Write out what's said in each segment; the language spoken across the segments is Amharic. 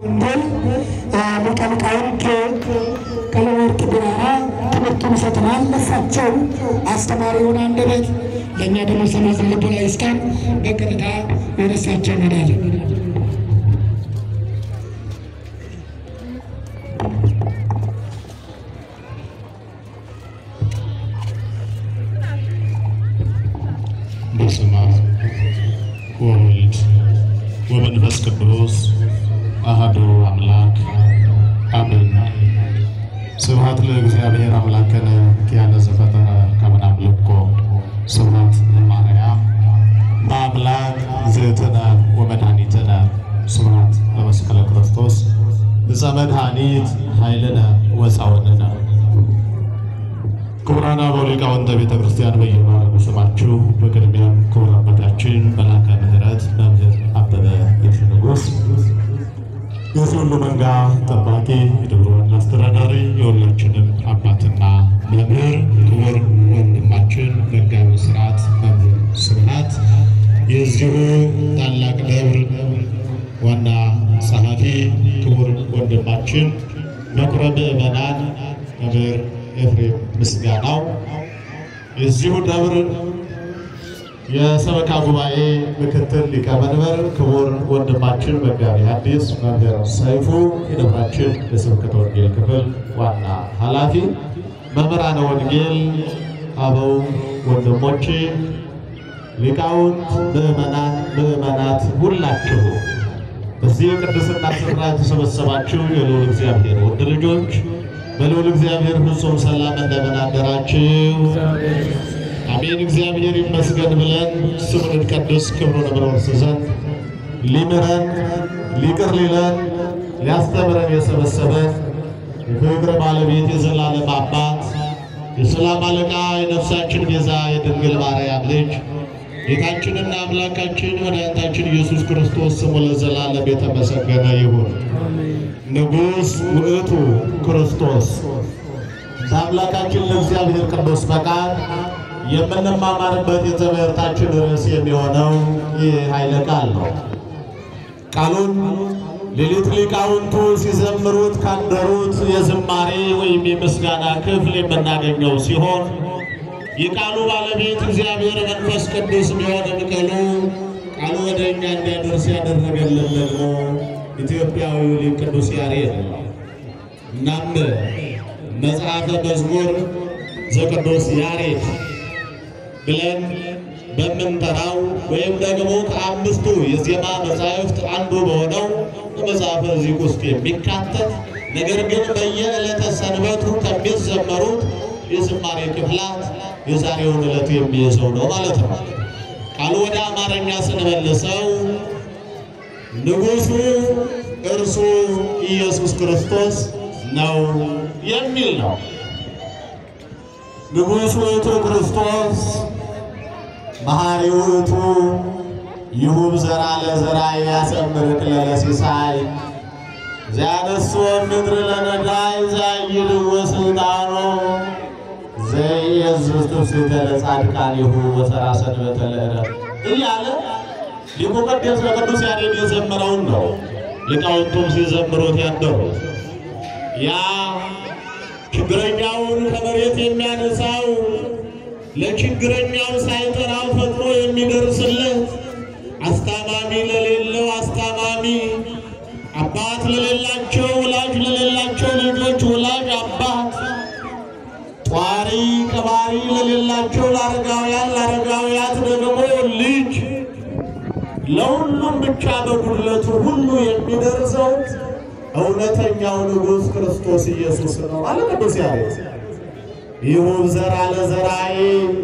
እንደል ሊቀ ሊቃውንት ቀለመወርቅ ቢራራ ትምህርቱን ይሰጡናል። ለእሳቸው አስተማሪውን አንደበት ለእኛ ደግሞ ሰማዕትን ልቦና ይስጠን። በቀጥታ ወደ እሳቸው እንሄዳለን። በስመ አብ ወወልድ ወመንፈስ ቅዱስ አሐዱ አምላክ አሜን። ስብሐት ለእግዚአብሔር አምላክነ ኪያነ ዘፈጠረ ከመ ናምልኮ ስብሐት ለማርያም በአምላክ እግዝእትነ ወመድኃኒትነ ስብሐት ለመስቀለ ክርስቶስ ዕፀ መድኃኒት ኃይልነ ወፃውንነ ክቡራን አበው ሊቃውንተ ቤተ ክርስቲያን በየማዕረጉ ስማችሁ፣ በቅድሚያም ክቡር አባታችን መላከ ምሕረት መምህር አበበ የሺ ንጉሥ የዚህ ሁሉ መንጋ ጠባቂ የደብረ ዋና አስተዳዳሪ የሁላችንም አባትና መምህር ክቡር ወንድማችን መጋቢ ሥርዓት መምህር ስብሐት የዚሁ ታላቅ ደብር ዋና ጸሐፊ ክቡር ወንድማችን መኩረ ምዕመናን መምህር ኤፍሬም ምስጋናው የዚሁ ደብር የሰበካ ጉባኤ ምክትል ሊቀመንበር ክቡር ወንድማችን መጋቢ ሐዲስ መምህር ሰይፉ የደብራችን የስብከተ ወንጌል ክፍል ዋና ኃላፊ፣ መምህራነ ወንጌል፣ አበው ወንድሞቼ፣ ሊቃውንት፣ ምዕመናን፣ ምዕመናት ሁላችሁ በዚህ የቅድስና ስፍራ የተሰበሰባችሁ የልዑል እግዚአብሔር ውድ ልጆች በልዑል እግዚአብሔር ፍጹም ሰላም እንደምን አደራችሁ? አሜን። እግዚአብሔር ይመስገን ብለን ስሙን እንቀድስ ክብሩን እንወርስ ዘንድ ሊምረን ሊቅር ሊለን ሊያስተምረን የሰበሰበን የፍቅር ባለቤት የዘላለም አባት የሰላም አለቃ የነፍሳችን ቤዛ የድንግል ማርያም ልጅ ጌታችንና አምላካችን መድኃኒታችን ኢየሱስ ክርስቶስ ስሙ ለዘላለም የተመሰገነ ይሁን። ንጉሥ ውእቱ ክርስቶስ ለአምላካችን ለእግዚአብሔር ቅዱስ ፈቃድ የምንማማርበት የትምህርታችን ርዕስ የሚሆነው ይህ ኃይለ ቃል ነው። ቃሉን ሌሊት ሊቃውንቱ ሲዘምሩት ካደሩት የዝማሬ ወይም የምስጋና ክፍል የምናገኘው ሲሆን የቃሉ ባለቤት እግዚአብሔር መንፈስ ቅዱስ ቢሆንም ቅሉ ቃሉ ወደ እኛ እንዲያደርስ ያደረገልን ደግሞ ኢትዮጵያዊው ሊቅ ቅዱስ ያሬድ ነው። እናም መጽሐፈ መዝሙር ዘቅዱስ ያሬድ ብለን በምንጠራው ወይም ደግሞ ከአምስቱ የዜማ መጻሕፍት አንዱ በሆነው በመጽሐፈ ዚቅ ውስጥ የሚካተት ነገር ግን በየዕለተ ሰንበቱ ከሚዘመሩት የዝማሬ ክፍላት የዛሬውን ዕለት የሚይዘው ነው ማለት ነው። ቃሉ ወደ አማርኛ ስንመልሰው ንጉሡ እርሱ ኢየሱስ ክርስቶስ ነው የሚል ነው። ንጉሥ ውእቱ ክርስቶስ መሐሪ ውእቱ ይሁብ ዘራ ለዘራ ያሰምር ክለለ ሲሳይ ዘያነሱ ምድር ለነዳይ ዘይድዎ ስልጣኖ ዘኢየሱስ ትፍሥሕተ ለጻድቃኒሁ ወሠራ ሰንበተ ለዕረፍት እያለ ሊቁ ቅዱስ በቅዱስ ያሬድ የዘመረውን ነው። ሊቃውንቱም ሲዘምሩት ያደሩት ያ ችግረኛውን ከመሬት የሚያነሳው ለችግረኛው ሳይጠራው ፈጥኖ የሚደርስለት አስታማሚ ለሌለው አስታማሚ፣ አባት ለሌላቸው ወላጅ ለሌላቸው ልጆች ወላጅ አባት፣ ጧሪ ቀባሪ ለሌላቸው ለአረጋውያን ለአረጋውያት ደግሞ ልጅ ለሁሉም ብቻ በጉድለቱ ሁሉ የሚደርሰው እውነተኛው ንጉሥ ክርስቶስ ኢየሱስ ነው አለ ቅዱስ ያሬድ። ይሁብ ዘራ ለዘራይ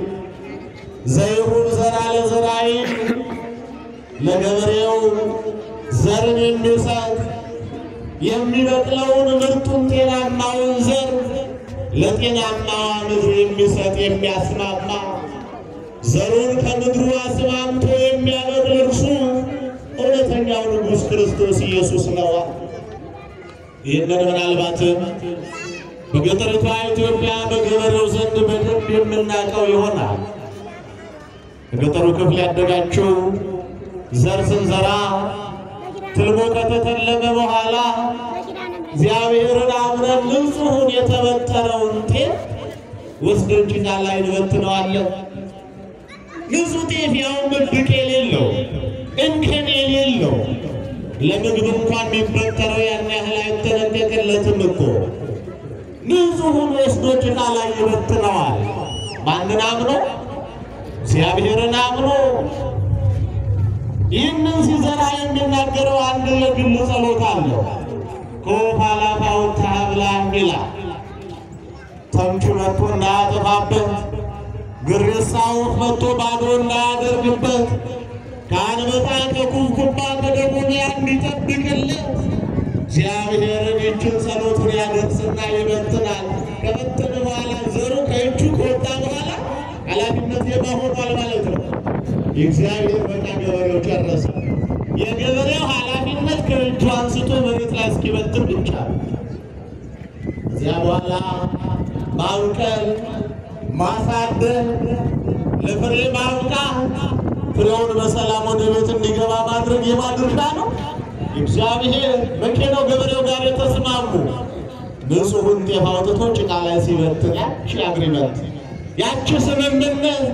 ዘይሁብ ዘራ ለዘራይ ለገበሬው ዘርን የሚሰጥ የሚበቅለውን ምርጡን ጤናማውን ዘር ለጤናማዋ ምድር የሚሰጥ የሚያስማማ ዘሩን ከምድሩ አስማምቶ የሚያበቅል እርሱ እውነተኛው ንጉሥ ክርስቶስ ኢየሱስ ነው። ይህንን ምናልባትም በገጠሪቷ ኢትዮጵያ በገበሬው ዘንድ በደንብ የምናውቀው ይሆናል። በገጠሩ ክፍል ያደጋችሁ ዘር ስንዘራ ትልሞ ከተተለመ በኋላ እግዚአብሔርን አምነን ንጹሑን የተበጠረውን ጤፍ ወስደን ጭቃ ላይ እንበትነዋለን። ንጹሕ ጤፍ ያው መድቅ የሌለው እንከን የሌለው ለምግብ እንኳን የሚበጠረው ያን ያህል አይጠነቀቅለትም እኮ ንጹሑን ወስዶ ጭቃ ላይ ይበትነዋል። ማንን አምኖ? እግዚአብሔርን አምኖ። ይህንን ሲዘራ የሚናገረው አንድ ለግል ጸሎት አለው። ከወፍ አላፍ አውጥተህ ብላ ይላል። ተምቹ መጥቶ እንዳያጠፋበት፣ ግሬሳ ወፍ መጥቶ ባዶ እንዳያደርግበት፣ ከአንበጣ ከኩብኩባ ከደጎንያ እንዲጠብቅለት እግዚአብሔርን ይችን ጸሎቱን ያደርስና ይበትናል። ከበተነ በኋላ ዘሩ ከእጁ ከወጣ በኋላ ኃላፊነት የማሆኗል ማለት ነው። የእግዚአብሔር በቃ ገበሬው ጨረሰ። የገበሬው ኃላፊነት ከእጁ አንስቶ መሬት ላይ እስኪበትን ብቻ ነው። እዚያ በኋላ ማብቀል፣ ማሳደግ፣ ለፍሬ ማብቃት፣ ፍሬውን በሰላም ወደ ቤት እንዲገባ ማድረግ የማን ድርሻ ነው? እግዚአብሔር። መቼ ነው ገበሬው ጋር የተስማሙ? ንጹሑን ጤፍ አውጥቶ ጭቃ ላይ ሲበትን ያቺ አግሪመንት ያቺ ስምምነት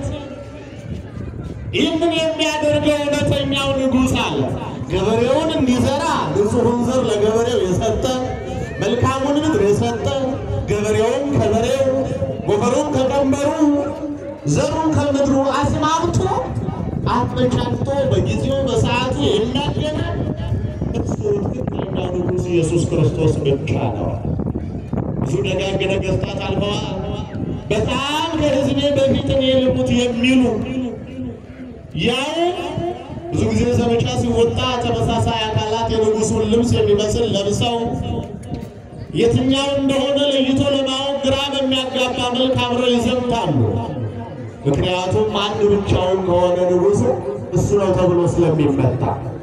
ይህንን የሚያደርገው እውነተኛው ንጉሥ አለ። ገበሬውን እንዲዘራ ንጹሑን ዘር ለገበሬው የሰጠ መልካሙን ምድር የሰጠ ገበሬውን ከበሬው ጎፈሩን ከቀንበሩ ዘሩን ከምድሩ አስማምቶ አመቻችቶ በጊዜው በሰዓቱ የሚያገና እሱ ትክክለኛው ንጉሥ ኢየሱስ ክርስቶስ ብቻ ነው። ብዙ ደጋግ ነገሥታት አልፈዋል። በጣም ከሕዝቤ በፊት እኔ ልሙት የሚሉ ያው ብዙ ጊዜ ዘመቻ ሲወጣ ተመሳሳይ አካላት የንጉሱን ልብስ የሚመስል ለብሰው የትኛው እንደሆነ ለይቶ ለማወቅ ግራ በሚያጋባ መልክ አብረው ይዘምታሉ። ምክንያቱም አንድ ብቻውን ከሆነ ንጉሱ እሱ ነው ተብሎ ስለሚመታ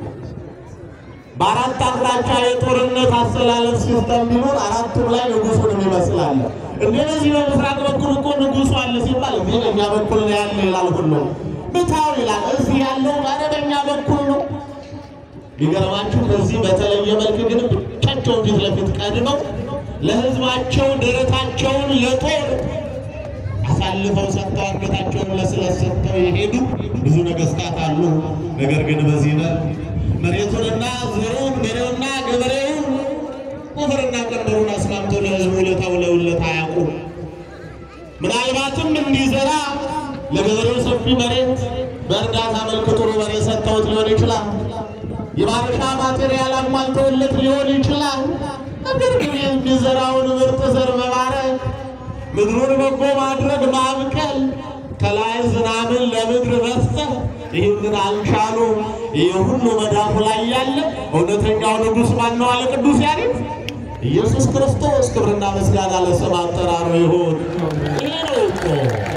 በአራት አቅጣጫ የጦርነት አሰላለፍ ሲስተም ቢኖር አራቱም ላይ ንጉሱን ይመስላል። እንደዚህ በምስራቅ በኩል እኮ ንጉሱ አለ ሲባል እዚህ በእኛ በኩል ነው ያለ ይላል ሁሉ ብታው ይላል። እዚህ ያለው በአረበኛ በኩል ነው። ቢገርማችሁ ከዚህ በተለየ መልክ ግን ብቻቸውን ፊት ለፊት ቀድመው ለሕዝባቸው ደረታቸውን ለጦር አሳልፈው ሰጥተው አንገታቸውን ለስለት ሰጥተው የሄዱ ብዙ ነገሥታት አሉ። ነገር ግን በዚህ ነው መሬቱንና ዘሩን በሬውና ገበሬውን ቁፍርና ቀንበሩን አስማምተው ለሕዝቡ ለተውለውለት አያውቁም። ምናልባትም እንዲዘራ ለገበሬው ሰፊ መሬት በእርዳታ መልክ ጥሩ መሬት ሰጥተውት ሊሆን ይችላል። የማረሻ ማቴሪያል አሟልተውለት ሊሆን ይችላል። ነገር ግን የሚዘራውን ምርጥ ዘር መባረክ፣ ምድሩን በጎ ማድረግ፣ ማብቀል፣ ከላይ ዝናብን ለምድር መስጠት ይህንን አልቻሉ። ይህ ሁሉ መዳፉ ላይ ያለ እውነተኛው ንጉሥ ማን ነው አለ ቅዱስ ያሬድ ኢየሱስ ክርስቶስ። ክብርና ምስጋና ለስም አጠራሩ ይሁን። ይህ ነው እኮ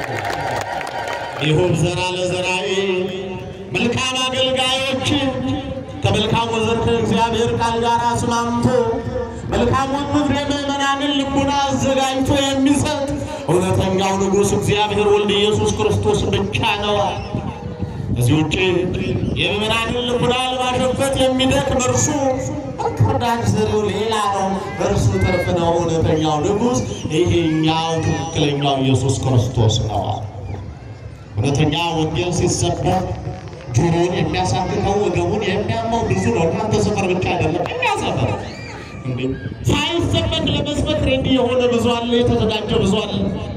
ይሁብ ዘራ ለዘራዊ መልካም አገልጋዮች ከመልካሙ ዘር ከእግዚአብሔር ቃል ጋር አስማምቶ መልካሙን ምድር የምዕመናንን ልቡና አዘጋጅቶ የሚሰጥ እውነተኛው ንጉሥ እግዚአብሔር ወልድ ኢየሱስ ክርስቶስ ብቻ ነው። እዚህ ውጭ የምዕመናንን ልቡና ለማሸፈት የሚደክም እርሱ ከርዳት ዘሪው ሌላ ነው። በእርሱ ትርፍ ነው እውነተኛው ንጉሥ። ይሄኛው ትክክለኛው ኢየሱስ ክርስቶስ ነው። እውነተኛ ወንጌል ሲሰበክ ጆሮውን የሚያሳክከው ወገቡን የሚያመው ብዙ ነው። እናንተ ሰፈር ብቻ አይደለም የሚያሰፈር እንዴ ሳይሰበክ ለመስበክ ሬዲ የሆነ ብዙ አለ፣ የተዘጋጀ ብዙ አለ።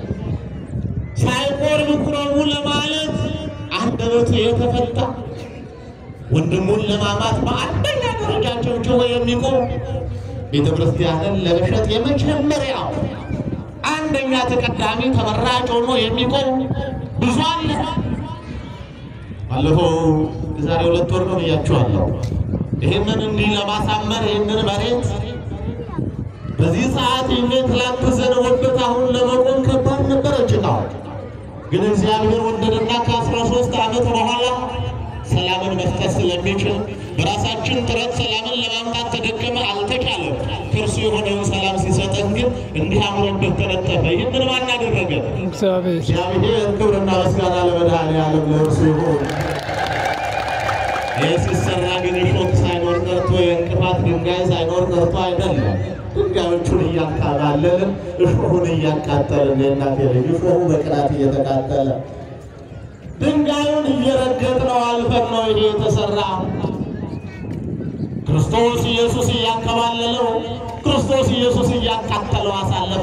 ሳይቆርብ ቁረቡ ለማለት አንደበቱ የተፈታ ወንድሙን ለማማት በአንደኛ ደረጃ ጨብጭቦ የሚቆም ቤተ ክርስቲያንን ለመሸጥ የመጀመሪያው አንደኛ ተቀዳሚ ተመራጭ ሆኖ የሚቆም ብዙ አለ። ባለፈው የዛሬ ሁለት ወር ነው ብያችኋለሁ። ይህንን እንዲህ ለማሳመር ይህንን መሬት በዚህ ሰዓት ይህንን ትላንት ዘንቦበት አሁን ለመቆም ከባድ ነበረ ጭቃው። ግን እግዚአብሔር ወደደና ከአስራ ሶስት ዓመት በኋላ ሰላምን መስጠት ስለሚችል በራሳችን ጥረት ሰላምን ለማምጣት ተደከመ፣ አልተቻለም። ከእርሱ የሆነውን ሰላም ሲሰጠን ግን እንዲህ አምሮበት ተነጠፈ። ይህንን ማን አደረገ? እግዚአብሔር እግዚአብሔር ክብርና ምስጋና ለመድኃኔዓለም ለእርሱ ይሁን። ይህ ሲሰራ ግን እሾክ ሳይኖር ቀርቶ ድንጋይ ሳይኖር ቀርቶ አይደለም። ድንጋዮቹን እያንካባለልን እሾሁን እያቃጠልን የእናቴ ልጅ እሾሁ በቅናት እየተቃጠለ ድንጋዩን እየረገጥነው አልፈን ነው ይሄ የተሰራ። ክርስቶስ ኢየሱስ እያንከባለለው፣ ክርስቶስ ኢየሱስ እያቃጠለው አሳለፈ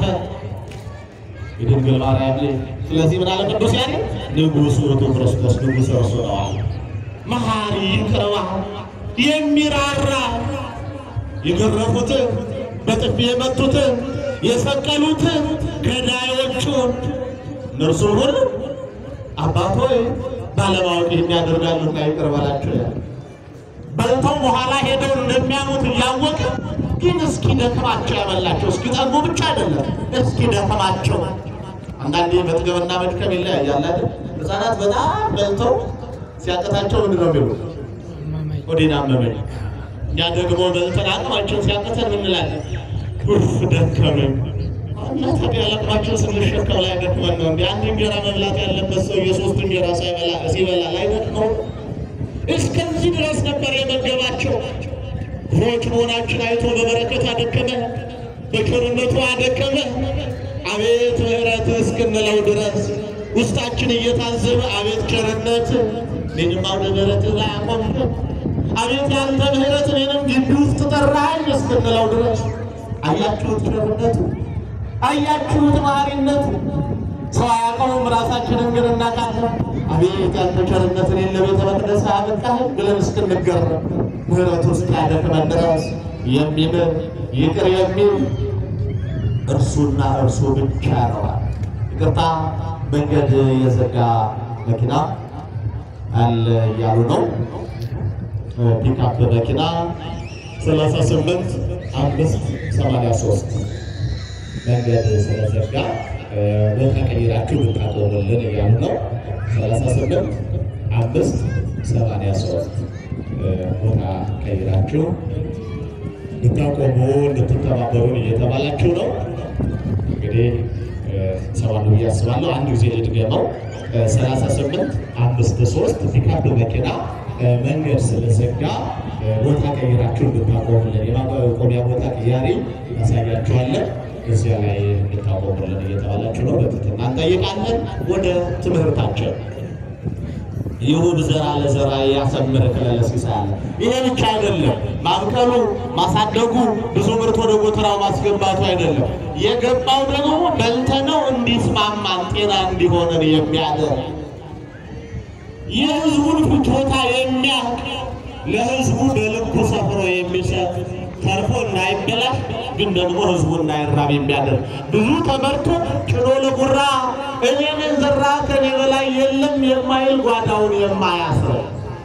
የድንግል ማርያም ልጅ። ስለዚህ ምን አለ ቅዱስ ያሬድ? ንጉሥ ውእቱ ክርስቶስ ንጉሥ እርሱ ነው አለ። መሐሪ ይቅር ባይ የሚራራ የገረፉትን በጥፊ የመቱትን የሰቀሉትን ገዳዮቹን እነርሱን ሁሉ አባት ሆይ ባለማወቅ የሚያደርጋሉና ይቅር በላቸው ያለ በልተው በኋላ ሄደው እንደሚያሙት እያወቀ ግን እስኪ ደክማቸው ያበላቸው። እስኪ ጠጉ ብቻ አይደለም እስኪ ደክማቸው። አንዳንዴ መጥገብና መድከም ይለያያል አይደል? ሕፃናት በጣም በልተው ሲያቅታቸው ምንድን ነው የሚሉት? ሆዴን አመመኝ። እኛ ደግሞ በልተን አቅማችን ሲያቅተን ምን እንላለን? ኡፍ ደከመኝ። እና ታዲያ ለቅማችን ስንሸከም ላይ ደክመን ነው እንዲ አንድ እንጀራ መብላት ያለበት ሰው የሶስት እንጀራ ሳይበላ ሲበላ ላይ ደክመው እስከዚህ ድረስ ነበር የመገባቸው። ክፉዎች መሆናችን አይቶ በበረከቱ አደከመ፣ በቸርነቱ አደከመ። አቤት ምሕረት እስክንለው ድረስ ውስጣችን እየታዘበ አቤት ቸርነት እኔንም አውደ ምሕረት ላይ አቆምክ፣ አቤት ያንተ ምሕረት እኔንም ግቢ ውስጥ ጠራኝ እስክንለው ድረስ አያችሁት ቸርነቱ፣ አያችሁት መሐሪነቱ። ሰው አያውቀውም፣ ራሳችንን ግን እናውቃለን። አቤት ያንተ ቸርነት እኔን ለቤተ መቅደስ አበቃኸኝ ብለን እስክንገረም ምሕረቱ እስኪያደክመን ድረስ የሚምር ይቅር የሚል እርሱና እርሱ ብቻ ነዋል። ይቅርታ መንገድ የዘጋ መኪና አለ እያሉ ነው። ፒክአፕ መኪና 38 አምስት 83 መንገድ ስለዘጋ ቦታ ቀይራችሁ ብታቆሙልን እያሉ ነው። 38 አምስት 83 ቦታ ቀይራችሁ ብታቆሙ እንድትተባበሩን እየተባላችሁ ነው። እንግዲህ ሰባሉ ብዬ አስባለሁ። አንድ ጊዜ ልድገመው። 38 አምስት ሶስት ፒክአፕ መኪና መንገድ ስለዘጋ ቦታ ቀይራችሁ እንድታቆሙልን የማቆሚያ ቦታ ቅያሬ እናሳያችኋለን። እዚያ ላይ እንድታቆሙልን እየተባላችሁ ነው። በትህትና እንጠይቃለን። ወደ ትምህርታችን ይሁብ ዘራ ለዘራ ያሰምር ክለለ ሲሳለ ይሄ ብቻ አይደለም። ማብቀሉ ማሳደጉ ብዙ ምርት ወደ ጎተራው ማስገባቱ አይደለም። የገባው ደግሞ በልተነው እንዲስማማን ጤና እንዲሆነን የሚያደርግ የሕዝቡን ፍጆታ የሚያውቅ ለሕዝቡ በልኩ ሰፍሮ የሚሰጥ ተርፎ እንዳይበላሽ ግን ደግሞ ሕዝቡ እንዳይራብ የሚያደርግ ብዙ ተመርቶ ጭኖ ለጉራ እኔን የዘራ ከኔ በላይ የለም የማይል ጓዳውን የማያስረው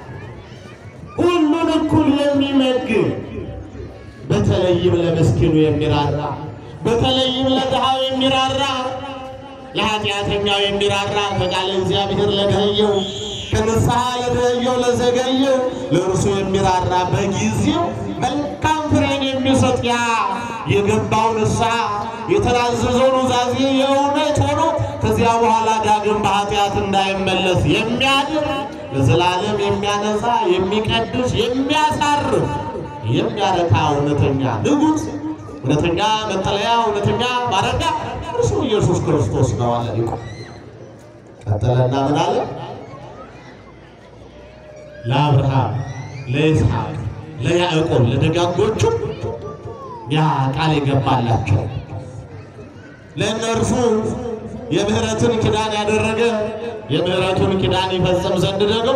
ሁሉን እኩል የሚመግብ በተለይም ለምስኪኑ የሚራራ በተለይም ለድሃው የሚራራ ለኃጢአተኛው የሚራራ ከቃለ እግዚአብሔር ለደኸየው ከንስሐ ለደኸየው ለዘገየው ለእርሱ የሚራራ በጊዜው መልካም ፍሬን የሚሰጥ ያ የገባው ንስሐ የተናዘዘው ኑዛዜ የእውነት ሆኖ ከዚያ በኋላ ዳግም በኃጢአት እንዳይመለስ የሚያድር ለዘላለም የሚያነጻ የሚቀድስ የሚያሳርፍ የሚያረካ እውነተኛ ንጉሥ እውነተኛ መጠለያ እውነተኛ ማረፊያ እርሱ ኢየሱስ ክርስቶስ ነው አለ ሊቁ። ቀጠለና ምን አለ? ለአብርሃም ለይስሐቅ ለያዕቆብ ለደጋጎቹ ያ ቃል የገባላቸው ለእነርሱ የምህረትን ኪዳን ያደረገ የምህረቱን ኪዳን ይፈጽም ዘንድ ደግሞ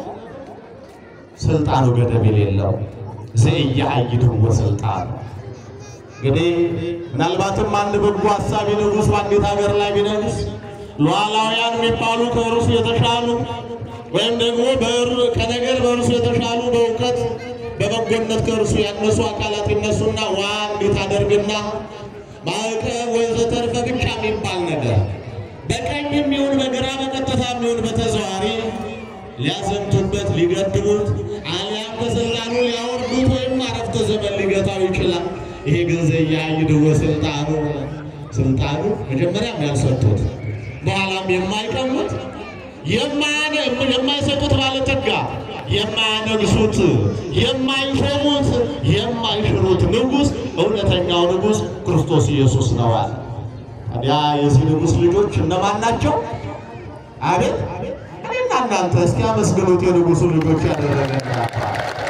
ስልጣኑ ገደብ የሌለው ዘኢያዕይድዎ ስልጣኑ እንግዲህ ምናልባትም አንድ በጎ ሀሳቢ ንጉሥ በአንዲት ሀገር ላይ ቢነግስ ሉዓላውያን የሚባሉ ከእርሱ የተሻሉ ወይም ደግሞ በእር- ከነገር በእርሱ የተሻሉ በእውቀት በበጎነት ከእርሱ ያነሱ አካላት ይነሱና ዋ እንዴት አደርግና ማዕቀብ ወዘተርፈ ብቻ የሚባል ነገር በቀኝ የሚሆን በግራ በቀጥታ የሚሆን በተዘዋሪ ሊያዘምቱበት ሊገድቡት አሊያም ከስልጣኑ ሊያወርዱት ወይም አረፍተ ዘመን ሊገታው ይችላል። ይሄ ግን ዘኢያዕይድዎ ስልጣኑ ስልጣኑ መጀመሪያም ያልሰጡት በኋላም የማይቀሙት የማይሰጡት ባለጠጋ፣ የማያነግሱት፣ የማይሾሙት፣ የማይሽሩት ንጉሥ እውነተኛው ንጉሥ ክርስቶስ ኢየሱስ ነዋል። ታዲያ የዚህ ንጉሥ ልጆች እነማን ናቸው? አቤት እኔና እናንተ እስኪ አመስግኑት። የንጉሡ ልጆች ያደረገላቸዋል።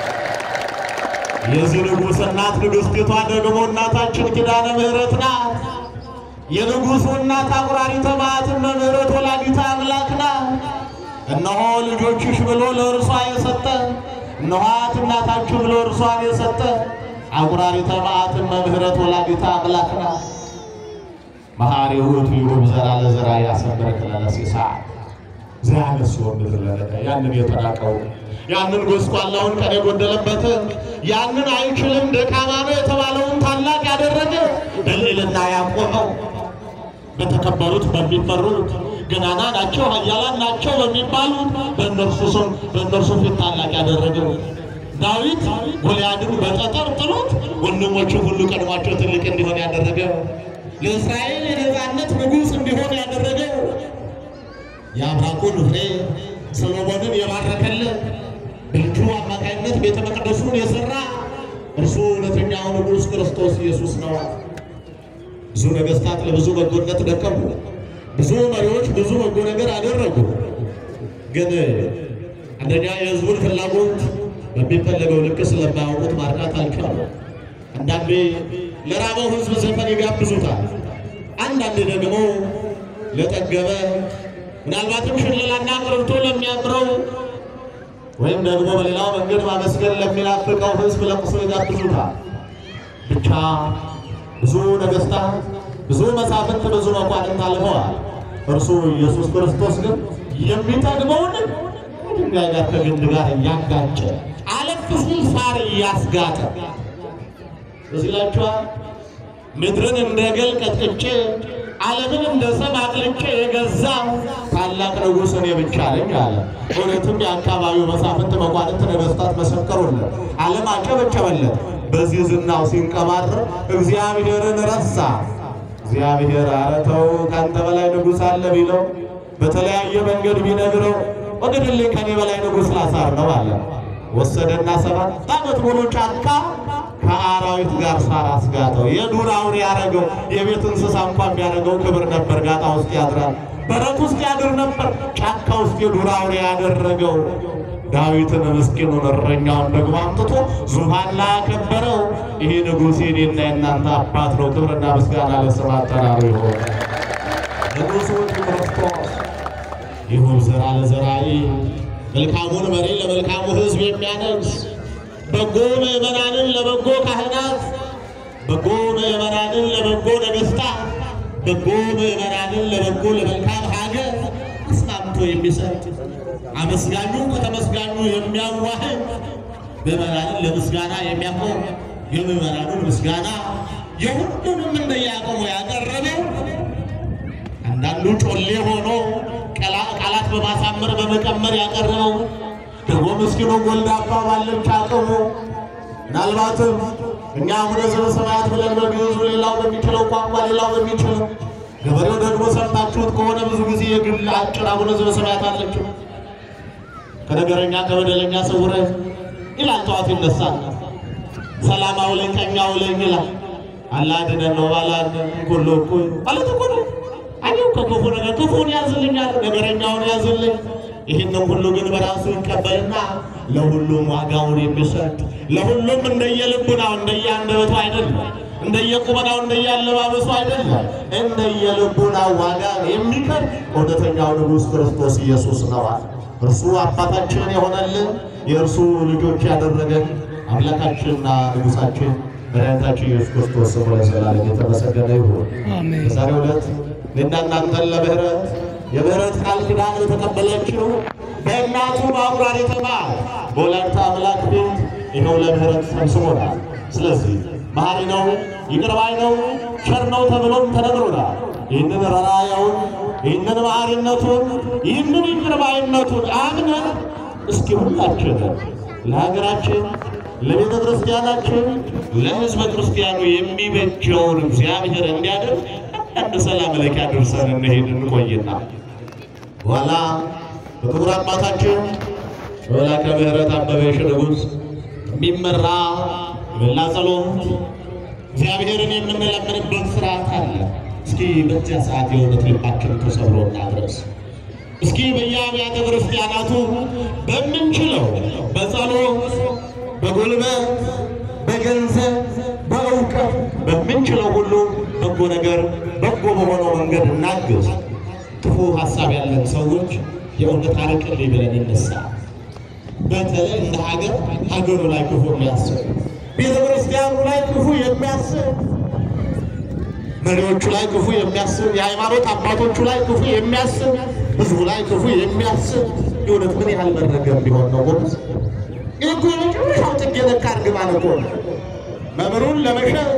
የዚህ ንጉሥ እናት ንግሥቲቷ ደግሞ እናታችን ኪዳነ ምሕረት ናት። የንጉሡ እናት አቁራሪተ መዓት እመምሕረት ወላዲተ አምላክ ናት። እነሆ ልጆችሽ ብሎ ለእርሷ የሰጠ እነኋት እናታችሁ ብሎ እርሷን የሰጠ አቁራሪተ መዓት እመምሕረት ወላዲተ አምላክ ናት። መሐሪ ውእቱ ይሁብ ዘራ ለዘራ ያሰምረክ ለለሲሳዕ ዘያነስኦ ምድር ለለቀ ያንን የተናቀው ያንን ጎስቋላውን ቀን የጎደለበትን ያንን አይችልም ደካማ ነው የተባለውን ታላቅ ያደረገ በልዕልና ያቆመው በተከበሩት በሚፈሩት ገናና ናቸው ኃያላን ናቸው በሚባሉት በእነርሱ ስም በእነርሱ ፊት ታላቅ ያደረገው ዳዊት ጎልያድን በጠጠር ጥሎት ወንድሞቹ ሁሉ ቀድሟቸው ትልቅ እንዲሆን ያደረገው ለእስራኤል የነፃነት ንጉሥ እንዲሆን ያደረገው የአብራኩን ፍሬ ሰሎሞንን የባረከለት በልጁ አማካኝነት ቤተ መቅደሱን የሠራ እርሱ እውነተኛው ንጉሥ ክርስቶስ ኢየሱስ ነው። ብዙ ነገሥታት ለብዙ በጎነት ደከሙ። ብዙ መሪዎች ብዙ በጎ ነገር አደረጉ። ግን አንደኛ የሕዝቡን ፍላጎት በሚፈለገው ልክ ስለማያውቁት ማርካት አልቻሉ። አንዳንዴ ለራበው ሕዝብ ዘፈን ይጋብዙታል። አንዳንዴ ደግሞ ለጠገበ ምናልባትም ሽለላና ቅርብቶ ለሚያምረው ወይም ደግሞ በሌላው መንገድ ማመስገን ለሚናፍቀው ሕዝብ ለቅሶ ይጋብዙታል። ብቻ ብዙ ነገሥታት፣ ብዙ መሳፍንት፣ ብዙ መኳንንት አልፈዋል። እርሱ ኢየሱስ ክርስቶስ ግን የሚጠግበውን ከድንጋይ ጋር ከግንድ ጋር እያጋጨ አለፍ ሲል ሳር እያስጋጠ እዚህ ላችኋል ምድርን እንደ ገል ቀጥቅጬ ዓለምን እንደ ሰም አቅልጬ የገዛ ታላቅ ንጉሥ እኔ ብቻ ነኝ አለ። እውነትም የአካባቢው መሳፍንት፣ መኳንንት፣ ነገሥታት መሰከሩለት፣ ዓለም አጨበጨበለት። በዚህ ዝናው ሲንቀባር እግዚአብሔርን ረሳ። እግዚአብሔር ኧረ ተው ከአንተ በላይ ንጉሥ አለ ቢለው በተለያየ መንገድ ቢነግረው ወግድልኝ ከኔ በላይ ንጉሥ ላሳር ነው አለ። ወሰደና ሰባት ዓመት ሙሉ ጫካ ከአራዊት ጋር ሳር አስጋጠው። የዱር አውሬ ያደረገው የቤት እንስሳ እንኳን ቢያደርገው ክብር ነበር። ጋጣ ውስጥ ያድራል፣ በረት ውስጥ ያድር ነበር። ጫካ ውስጥ የዱር አውሬ ያደረገው ዳዊትን ምስኪኑን እረኛውን ደግሞ አምጥቶ ዙፋን ላይ ያከበረው ይሄ ንጉሥ የኔና የእናንተ አባት ነው። ክብርና ምስጋና ለስም አጠራሩ ይሆን። ንጉሡ ክርስቶስ ይሁብ ዘራ ለዘራኢ መልካሙን መሪ ለመልካሙ ሕዝብ የሚያነግስ በጎ ምዕመናንን ለበጎ ካህናት፣ በጎ ምዕመናንን ለበጎ ነገሥታት፣ በጎ ምዕመናንን ለበጎ ለመልካም ሀገር አስማምቶ የሚሰጥ አመስጋኙ ከተመስጋኙ የሚያዋህድ ምዕመናንን ለምስጋና የሚያቆም የምዕመናኑን ምስጋና የሁሉንም እንደያቆሙ ያቀረበው አንዳንዱ ጮሌ ሆኖ ቃላት በማሳመር በመቀመር ያቀረበው ደግሞ ምስኪኑ ጎልዳፋ ባለች አቅሙ ምናልባትም እኛ አቡነ ዘበሰማያት ብለን በግዕዙ ሌላው በሚችለው ቋንቋ ሌላው በሚችለው ገበሬው ደግሞ ሰምታችሁት ከሆነ ብዙ ጊዜ የግል አጭር አቡነ ዘበሰማያት አለችው። ከነገረኛ ከበደለኛ ሰውረህ ይላል። ጠዋት ይነሳል። ሰላም አውለኝ ቀኝ አውለኝ ይላል። አላድነን ነው ባላን ኩሎ እኮ ማለት እኮ ነው። አየው ከክፉ ነገር ክፉን ያዝልኛል፣ ነገረኛውን ያዝልኝ ይህንም ሁሉ ግን በራሱ ይቀበልና ለሁሉም ዋጋውን የሚሰጥ ለሁሉም እንደየልቡናው እንደየአንደበቱ አይደለም፣ እንደየቁመናው እንደየአለባበሱ አይደለም፣ እንደየልቡናው ዋጋ የሚከር እውነተኛው ንጉሥ ክርስቶስ ኢየሱስ ነዋል። እርሱ አባታችን የሆነልን የእርሱ ልጆች ያደረገን አምላካችንና ንጉሣችን መድኃኒታችን ኢየሱስ ክርስቶስ ስሙ ለዘላለም የተመሰገነ ይሁን። በዛሬው ዕለት እኔና እናንተን ለምህረት የምህረት ቃል ኪዳን የተቀበለችው በእናቱ በአቁራሪተ መዓት በወላዲተ አምላክ ፊት ይኸው ለምህረት ሰብስቦናል። ስለዚህ መሐሪ ነው፣ ይቅር ባይ ነው፣ ቸር ነው ተብሎም ተነግሮናል። ይህንን ራራያውን ይህንን መሐሪነቱን ይህንን ይቅር ባይነቱን አምነን እስኪ ሁላችን ለሀገራችን ለቤተ ክርስቲያናችን ለሕዝበ ክርስቲያኑ የሚበጀውን እግዚአብሔር እንዲያደርግ አንድ ሰላም ለኪ አድርሰን እንሄድ እንቆይና በኋላ በክቡር አባታችን በመላከ ምሕረት አበበ ንጉሥ የሚመራ የመላ ጸሎት እግዚአብሔርን የምንለምንበት ስርዓት አለ። እስኪ በዚያ ሰዓት የእውነት ልባችን ተሰብሮ እናድረስ። እስኪ በየአብያተ ክርስቲያናቱ በምንችለው በጸሎት፣ በጉልበት፣ በገንዘብ፣ በእውቀት በምንችለው ሁሉ በጎ ነገር በጎ በሆነው መንገድ እናግዝ። ክፉ ሀሳብ ያለን ሰዎች የእውነት አርቅልኝ ብለን እንነሳ። በተለይ እንደ ሀገር ሀገሩ ላይ ክፉ የሚያስብ ቤተ ክርስቲያኑ ላይ ክፉ የሚያስብ መሪዎቹ ላይ ክፉ የሚያስብ የሃይማኖት አባቶቹ ላይ ክፉ የሚያስብ ህዝቡ ላይ ክፉ የሚያስብ የእውነት ምን ያህል መረገም ቢሆን ነው ጎበዝ? ይህ እኮ የመጨረሻው ጥግ የነካ እርግማን እኮ ነው። መምህሩን ለመሸጥ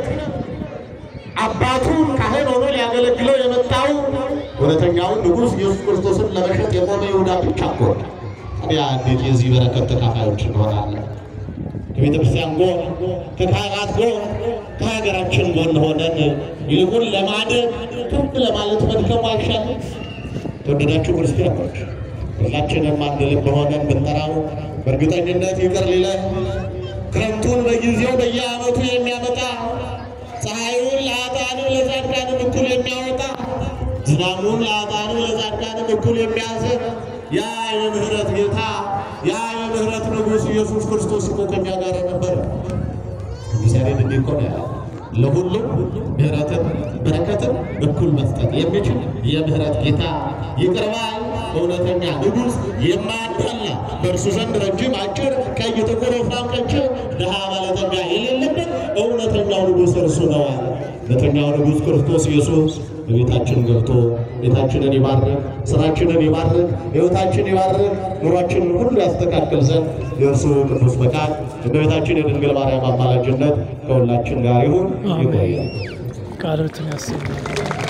አባቱን ካህን ሆኖ ሊያገለግለው የመጣው እውነተኛውን ንጉሥ ኢየሱስ ክርስቶስን ለመሸጥ የቆመ ይሁዳ ብቻ እኮ ነው። ታዲያ እንዴት የዚህ በረከት ተካፋዮች እንሆናለን? ከቤተ ክርስቲያን ጎን ከካህናት ጎን ከሀገራችን ጎን ሆነን ይልቁን ለማደግ ከፍ ለማለት መድከሙ አይሻልም? ተወደዳችሁ ክርስቲያኖች ሁላችንም አንድ ልብ ሆነን ብንጠራው በእርግጠኝነት ይቅር ሊለን ክረምቱን በጊዜው በየዓመቱ የሚያመጣ ፀሐዩን ለኃጥአንም ለጻድቃንም እኩል የሚያወጣ ዝናቡን ለኃጥአንም ለጻድቃንም እኩል የሚያዝን ያ የምህረት ጌታ ያ የምህረት ንጉሥ ኢየሱስ ክርስቶስ እኮ ከእኛ ጋር ነበረ። እግዚአብሔር እንዲህ እኮ ነው ያለው፣ ለሁሉም ምህረትን በረከትን እኩል መስጠት የሚችል የምህረት ጌታ ይቅር ባይ እውነተኛ ንጉሥ የማያዳላ በእርሱ ዘንድ ረጅም አጭር፣ ቀይ ጥቁር፣ ወፍራም ቀጭን፣ ድሃ ባለጠጋ የሌለበት እውነተኛው ንጉሥ እርሱ ነው አለ። እውነተኛው ንጉሥ ክርስቶስ ኢየሱስ በቤታችን ገብቶ ቤታችንን ይባርክ፣ ስራችንን ይባርክ፣ ሕይወታችን ይባርክ፣ ኑሯችንን ሁሉ ያስተካክል ዘንድ የእርሱ ቅዱስ ፈቃድ እመቤታችን የድንግል ማርያም አማላጅነት ከሁላችን ጋር ይሁን። ይቆያል። ቃሎትን ያሰማል።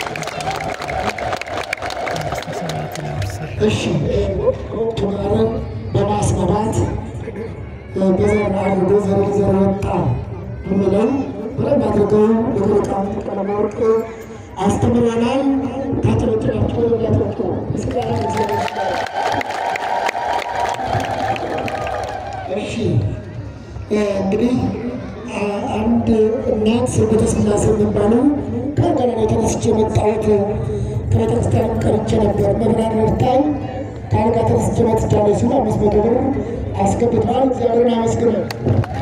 መንግሥተ ሰማያትን ያወርሳል። እሺ ትዳርን በማስመራት በዘር አድርጎ ዘር ዘር ወጣ ብለው በደንብ አድርገው ሊቃውንት ቀለመወርቅ አስተምረናል። ካተበትናቸው ያቶቹ ምስጋና እግዚአብሔር ይስጥ። እሺ እንግዲህ አ- አንድ እናት ስርበተ ስላሴ የሚባሉ ከገና የተነስቼ የመጣሁት ከቤተክርስቲያን ቀርቼ ነበር። መብራን ረድታኝ ከአልጋ ተነስቼ መጥቻለሁ ሲሉ አምስት መቶ ብር አስገብተዋል። እግዚአብሔርን አመስግነው